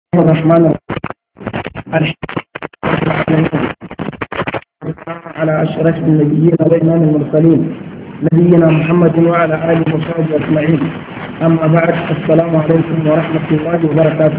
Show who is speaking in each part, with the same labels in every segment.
Speaker 1: الرحمن الرحيم على أشرف النبيين وإمام المرسلين نبينا محمد وعلى آله وصحبه أجمعين أما بعد السلام عليكم ورحمة الله وبركاته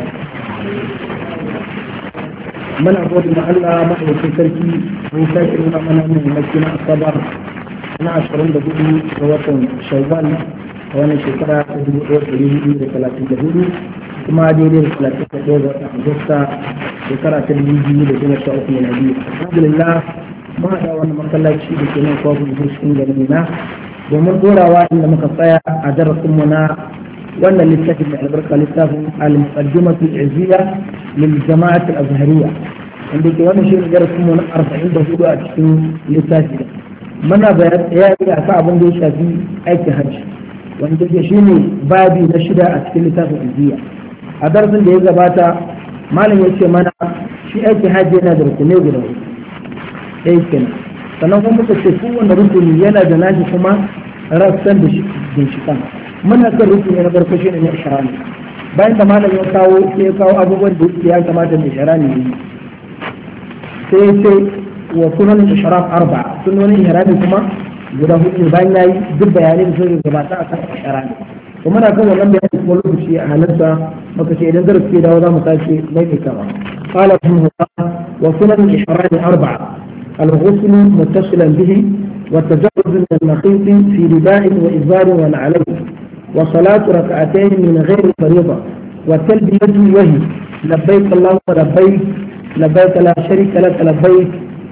Speaker 1: من أقول ما ألا محو في تركي ويساكر من من مكينة الصبر أنا أشعرون بقولي ووطن شوال وأنا شكرا أدو أدو ثلاثين دهولي kuma daidai da talatin da ɗaya ga watan agusta shekara ta dubu biyu da goma sha uku na biyu alhamdulillah mun haɗa wani masallaci da ke nan kwakwan cikin garin na domin dorawa inda muka tsaya a darasinmu na wannan littafin da albarka littafin al-muqaddimatu al-izziya lil jama'at al-azhariyya wanda ke wannan shirin darasinmu na arba'in da hudu a cikin littafi muna bayani a kan abin da ya shafi aikin hajji wanda ke shine babi na shida a cikin littafin izziya a darasin da ya gabata malam ya ce mana shi aiki hajji yana da rukunai guda uku ɗaya kenan sannan kuma muka ce kowane rukuni yana da nashi kuma rassan da ginshiƙan muna kan rukuni na farko shi ne na ishrami bayan da malam ya kawo ya kawo abubuwan da ya kamata mai ishrami yi sai ya ce wa sunan ishram arba sunan ihrami kuma guda hudu bayan yayi duk bayanai da suka gabata a kan ishrami to muna kan wannan bayani kuma lokaci a halarta maka ce idan darasi ke dawo za mu sake mai kama قال رحمه الله وسنن الإحرام أربعة الغسل متصلا به والتجرد من المخيط في رداء وإزار ونعلين وصلاة ركعتين من غير فريضة والتلبية وهي لبيك اللهم لبيك لبيك لا شريك لك لبيك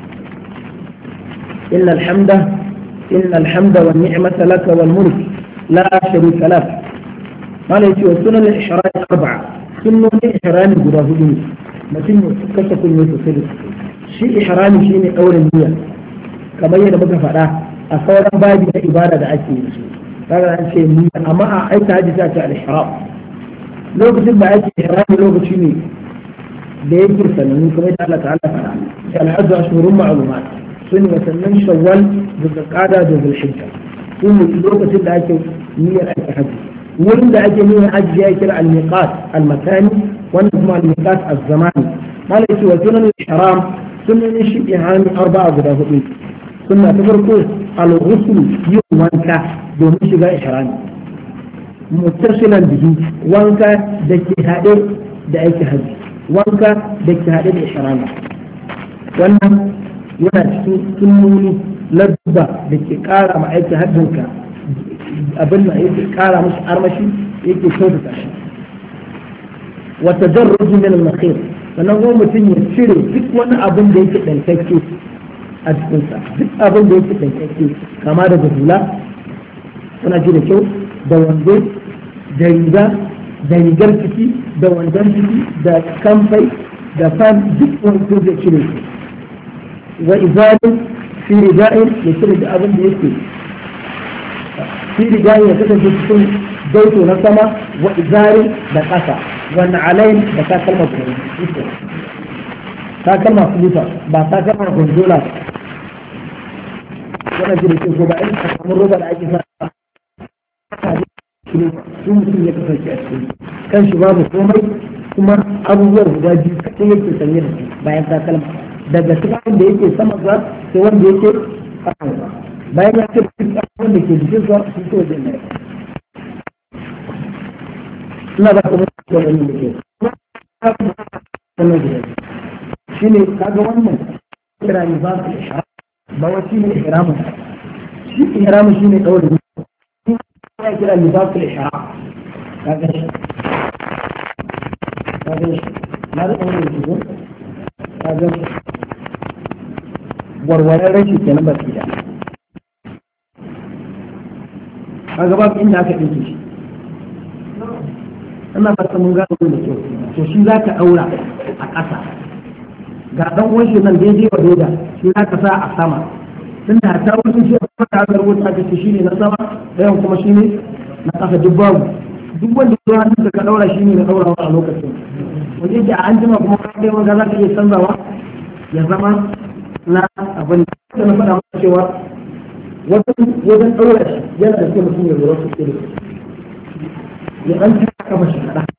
Speaker 1: إن الحمد إن الحمد والنعمة لك والملك لا شريك لك قال يتي وسنن الإحرام أربعة سنن الإحرام قد mutum ya kasa kunne sosai da sosai shi ihrami shine ɗaurin niyya kamar yadda muka faɗa a sauran babi na ibada da ake yi kaga an ce niyya amma a aika haji ta ce al-ihram lokacin da ake ihrami lokaci ne da yake sanannu kamar yadda Allah ta'ala faɗa shi al-hajj ashhurun ma'lumat sun watannin shawwal da zulqa'da da zulhijja su ne lokacin da ake niyyar aiki haji wurin da ake niyyar haji ya kira al-miqat al-makani wannan kuma al-miqat az-zamani malai ce wa sunan ihram sunan shi ihram arba'a guda hudu sunna ta farko al-ghusl yin wanka domin shiga ihram muttasilan bihi wanka da ke hade da aiki haji wanka da ke hade da ihram wannan yana cikin sunnoni ladda da ke kara ma aiki hajjinka abin da yake kara musu armashi yake kyautata shi wata jarruji min al-nakhir sannan kuma mutum ya cire duk wani abin da yake dankakke a cikinsa duk abin da yake dankakke kama daga hula suna ji da kyau da wando da riga da rigar ciki da wandon ciki da kamfai da fan duk wani zai cire su wa izalin fi rida'in ya cire da abin da yake fi rida'in ya kasance cikin daito na sama wa izari da ƙasa wani alayin da takalma kuma takalma fuluta ba takalma gonzola wannan jirgin ko ba irin samun roba da ake sa su mutum ya kasance a cikin kan shi babu komai kuma abubuwan guda biyu kaɗai yake sanye da su bayan takalma daga cikin da yake sama za sai wanda yake ƙasa bayan ya ce duk abin da ke jikin sa su so wajen ne ina ba ka mutu da wani da ke wannan guda shi ne kaga wannan kira ne ba su ihram ba wa shi ne ihramun shi ihramun shi ne ɗaure shi ya kira ne ba su ihram kaga shi kaga shi na da ɗaure da shi kaga shi warwaren rashi kenan ba su da kaga babu inda aka ɗinke shi ina ba ta mun gano da kyau to shi za ka ɗaura a ƙasa ga ɗan uwan shi nan daidai wa doda shi za ka sa a sama tun da ta wasu shi a ta ga rubuta aka ce shine na sama ɗayan kuma shine na ƙasa duk babu duk wanda ya hannun ka ɗaura shine na ɗaurawa a lokacin wanda yake a an jima kuma ka kai wanda za ka iya canzawa ya zama na abin da na faɗa maka cewa wajen ɗaura shi yana da kyau mutum ya lura sosai da ya ɗan ta kafa shi kaɗa